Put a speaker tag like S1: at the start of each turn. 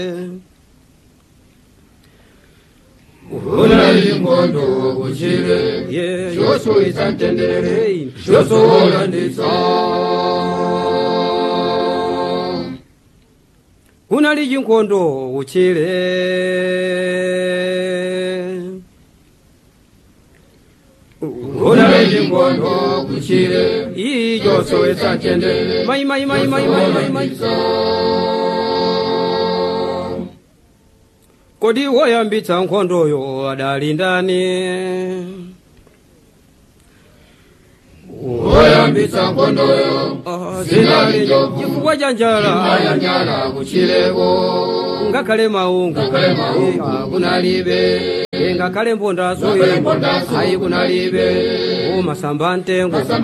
S1: unali ingondo kuchile
S2: Yeah,
S1: chosoisa mtendere
S2: Hey.
S1: chosowolandisa
S2: kunali chinkondo uchile
S1: unali ingondo kuchile
S2: ijo
S1: chosoisa mtendere
S2: mai mai mai mai mai mai mai kodi woyambitsa nkhondoyo adali ndani
S1: oyambitsa nkhondoyo
S2: Ah,
S1: Zinali njovu.
S2: chifukwa cha njala
S1: ayanyala kuchileko
S2: ngakhale maungu
S1: Ngakhale maungu.
S2: Eh, kunalibe Eh, ngakhale mbondaso
S1: Ngakhale mbondaso.
S2: ayi kunalibe umasamba mtengo